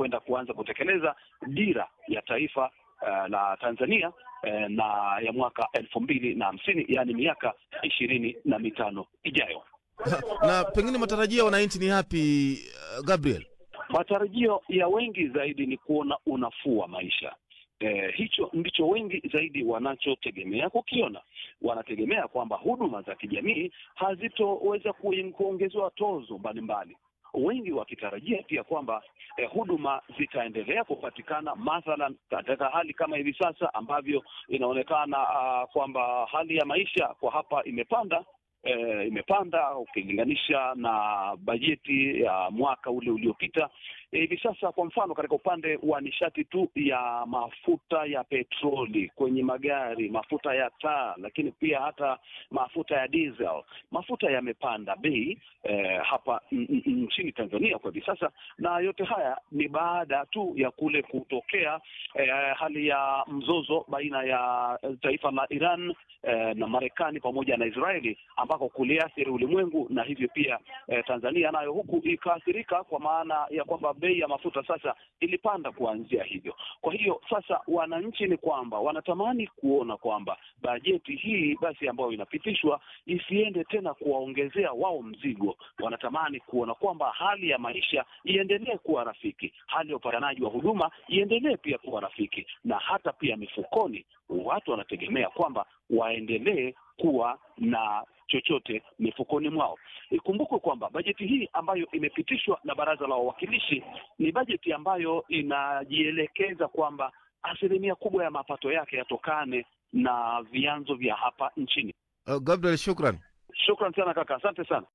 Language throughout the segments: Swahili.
kwenda kuanza kutekeleza dira ya taifa uh, la Tanzania uh, na ya mwaka elfu mbili na hamsini yaani miaka ishirini na mitano ijayo. Na pengine matarajio ya wananchi ni yapi, uh, Gabriel? Matarajio ya wengi zaidi ni kuona unafuu wa maisha. Eh, hicho ndicho wengi zaidi wanachotegemea kukiona. Wanategemea kwamba huduma za kijamii hazitoweza ku- kuongezewa tozo mbalimbali, wengi wakitarajia pia kwamba eh, huduma zitaendelea kupatikana, mathalan katika hali kama hivi sasa ambavyo inaonekana uh, kwamba hali ya maisha kwa hapa imepanda eh, imepanda ukilinganisha na bajeti ya mwaka ule uliopita. Eh, Hivi sasa kwa mfano, katika upande wa nishati tu ya mafuta ya petroli kwenye magari, mafuta ya taa, lakini pia hata mafuta ya diesel, mafuta yamepanda bei eh, hapa n- n- nchini Tanzania kwa hivi sasa, na yote haya ni baada tu ya kule kutokea eh, hali ya mzozo baina ya taifa la Iran eh, na Marekani pamoja na Israeli ambako kuliathiri ulimwengu na hivyo pia eh, Tanzania nayo huku ikaathirika kwa maana ya kwamba bei ya mafuta sasa ilipanda kuanzia hivyo. Kwa hiyo sasa wananchi ni kwamba wanatamani kuona kwamba bajeti hii basi ambayo inapitishwa isiende tena kuwaongezea wao mzigo. Wanatamani kuona kwamba hali ya maisha iendelee kuwa rafiki, hali ya upatikanaji wa huduma iendelee pia kuwa rafiki, na hata pia mifukoni watu wanategemea kwamba waendelee kuwa na chochote mifukoni mwao. Ikumbukwe kwamba bajeti hii ambayo imepitishwa na Baraza la Wawakilishi ni bajeti ambayo inajielekeza kwamba asilimia kubwa ya mapato yake yatokane na vyanzo vya hapa nchini. Uh, Gabriel, shukran. Shukran sana kaka, asante sana.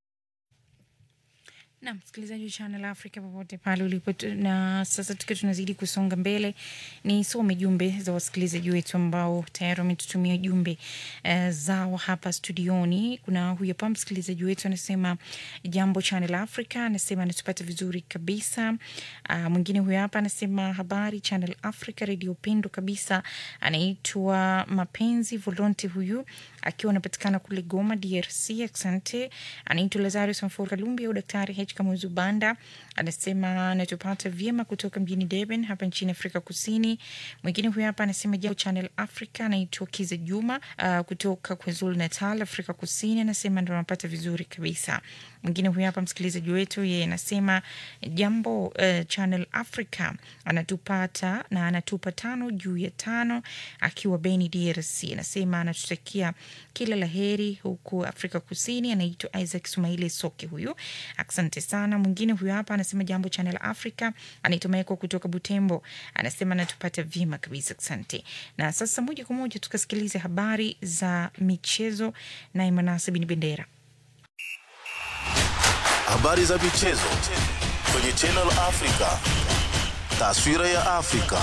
na msikilizaji wa Channel Africa popote pale ulipo, tu- na sasa tukiwa tunazidi kusonga mbele, ni some jumbe za wasikilizaji wetu ambao tayari wametutumia jumbe uh, zao hapa studioni. Kuna huyu hapa msikilizaji wetu anasema jambo Channel Africa, anasema anatupata vizuri kabisa. Uh, mwingine huyu hapa anasema habari Channel Africa, redio pendo kabisa. Anaitwa Mapenzi Volonte huyu akiwa anapatikana kule Goma, DRC. Asante. Anaitwa Lazarus Mfura Lumbi au Daktari H Kamuzu Banda, anasema anatupata vyema kutoka mjini Durban hapa nchini Afrika Kusini. Mwingine huyu hapa anasema jambo Channel Africa, anaitwa Kiza Juma uh, kutoka KwaZulu Natal, Afrika Kusini, anasema ndo anapata vizuri kabisa. Mwingine huyu hapa msikilizaji wetu, yeye anasema jambo uh, Channel Africa, anatupata na anatupa tano juu ya tano akiwa Beni, DRC. Anasema anatutakia kila la heri huku Afrika Kusini. Anaitwa Isaac Sumaili Soke huyu, asante sana. Mwingine huyu hapa anasema jambo Channel Africa, anaitwa Maeko kutoka Butembo, anasema anatupata vyema kabisa, asante. Na sasa moja kwa moja tukasikilize habari za michezo na Imanasi Bin Bendera. Habari za michezo kwenye Channel Africa. Taswira ya Afrika.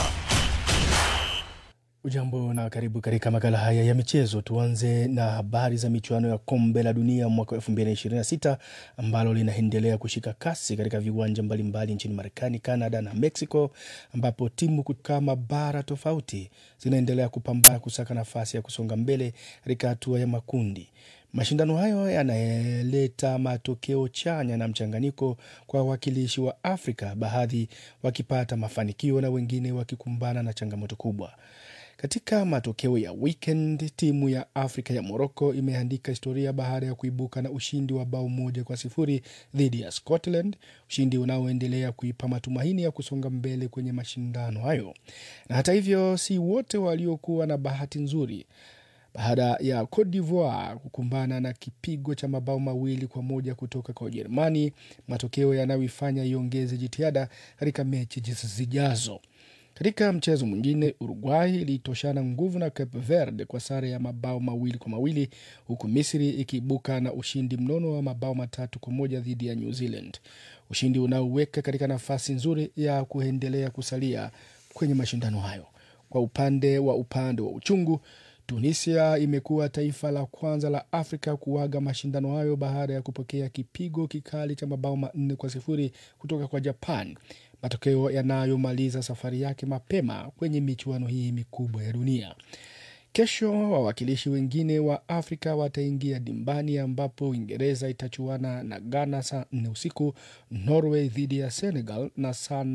Ujambo na karibu katika makala haya ya michezo. Tuanze na habari za michuano ya kombe la dunia mwaka 2026 ambalo linaendelea kushika kasi katika viwanja mbalimbali nchini Marekani, Canada na Mexico, ambapo timu kutoka mabara tofauti zinaendelea kupambana kusaka nafasi ya kusonga mbele katika hatua ya makundi. Mashindano hayo yanaleta matokeo chanya na mchanganyiko kwa wawakilishi wa Afrika, baadhi wakipata mafanikio na wengine wakikumbana na changamoto kubwa. Katika matokeo ya weekend, timu ya Afrika ya Morocco imeandika historia baada ya kuibuka na ushindi wa bao moja kwa sifuri dhidi ya Scotland, ushindi unaoendelea kuipa matumaini ya kusonga mbele kwenye mashindano hayo. Na hata hivyo, si wote waliokuwa na bahati nzuri baada ya Cote d'Ivoire kukumbana na kipigo cha mabao mawili kwa moja kutoka kwa Ujerumani, matokeo yanayoifanya iongeze jitihada katika mechi zijazo. Katika mchezo mwingine, Uruguay ilitoshana nguvu na Cape Verde kwa sare ya mabao mawili kwa mawili huku Misri ikiibuka na ushindi mnono wa mabao matatu kwa moja dhidi ya New Zealand, ushindi unaoweka katika nafasi nzuri ya kuendelea kusalia kwenye mashindano hayo. Kwa upande wa upande wa uchungu Tunisia imekuwa taifa la kwanza la Afrika kuaga mashindano hayo baada ya kupokea kipigo kikali cha mabao manne kwa sifuri kutoka kwa Japan, matokeo yanayomaliza safari yake mapema kwenye michuano hii mikubwa ya dunia. Kesho wawakilishi wengine wa Afrika wataingia dimbani, ambapo Uingereza itachuana na Ghana saa nne usiku, Norway dhidi ya Senegal na saa